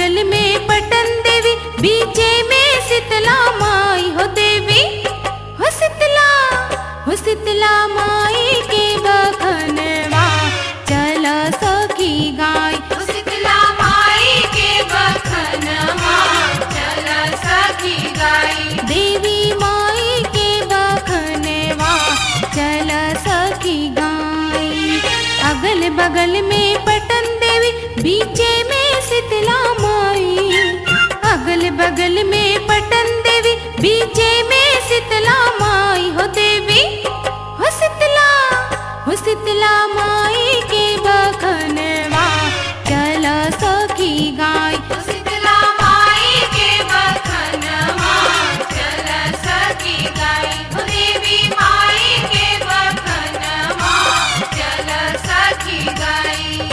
बगल में पटन देवी बीचे में शीतला माई हो देवी हो शीतला हो शीतला माई के बखनवा चल सखी गाय हो शीतला माई के बखनवा चल सखी गाई देवी माई के बखनवा चल सखी गाय अगल बगल में पटन देवी बीचे में शीतला माई अगल बगल में पटन देवी बीचे में शीतला माई हो देवी हो शीतला हो शीतला माई के बखनवा चल सखी गाय हो शीतला माई के बखनवा चल सखी गाई हो देवी माई के बखनवा चल सखी गाई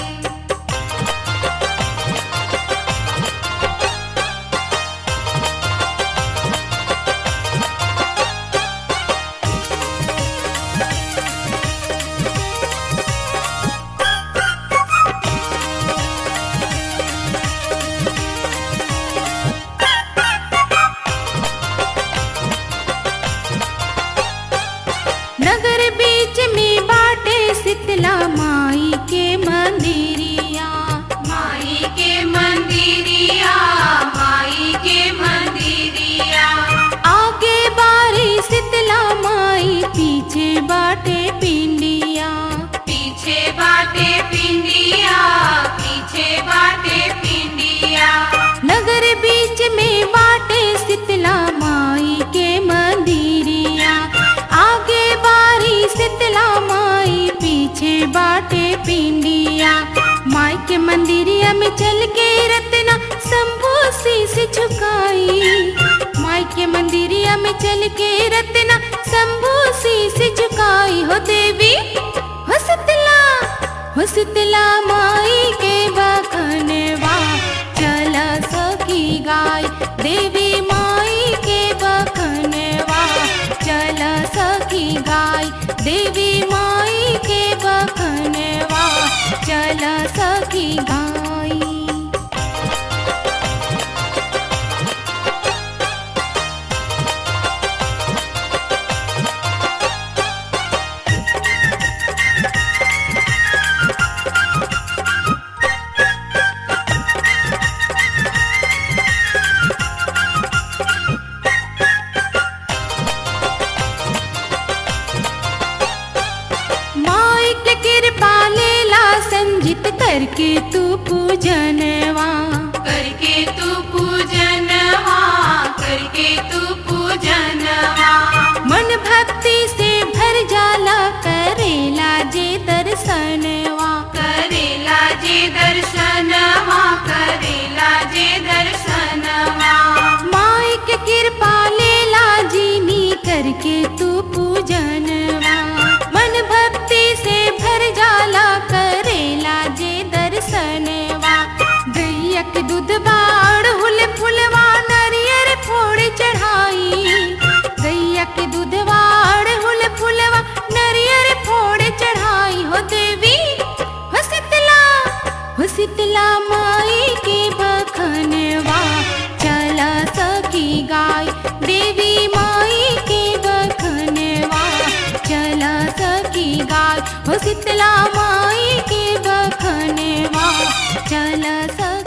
नगर बीच में बाटे शीतला माई के मंदिरिया माई के मंदिरिया माई के मंदिरिया आगे बारी शीतला माई पीछे बाटे पिंडिया पीछे बाटे पिंडिया पीछे बाटे पिंडिया नगर बीच में बाटे शीतला माई के मंदिरिया आगे बारी शीतला माई पीछे बाटे पिंडिया माई के मंदिरिया में चल के रत्ना शंभू शीस झुकाई माई के मंदिरिया में चल के रत्ना शंभू शीस झुकाई हो देवी हो शीतला हो शीतला माई के बखनवा चल सखी गाय देवी माई के बखनवा चल सखी गाय देवी माई के बखनवा चल सखी गाय माई के कृपा लेला संजित करके तू पूजनवा करके तू पूजनवा करके तू पूजनवा मन भक्ति से भर जाला करेला जे दर्शनवा करेला जे दर्शनवा करेला जे दर्शनवा माई के कृपा लेला जीनी करके तू पूजनवा मन भक्ति से भर जाला करेला जे दर्शनवा गैया के दूध बाड़ हुल फुलवा नरियर फोड़ चढ़ाई गैया के दूध बाड़ हुल फुलवा नरियर फोड़ चढ़ाई हो देवी हो शीतला हो शीतला माई के बखनवा चल सखी गाय देवी माई के बखनवा चल सखी गाय हो शीतला माई के बखनवा चल सखी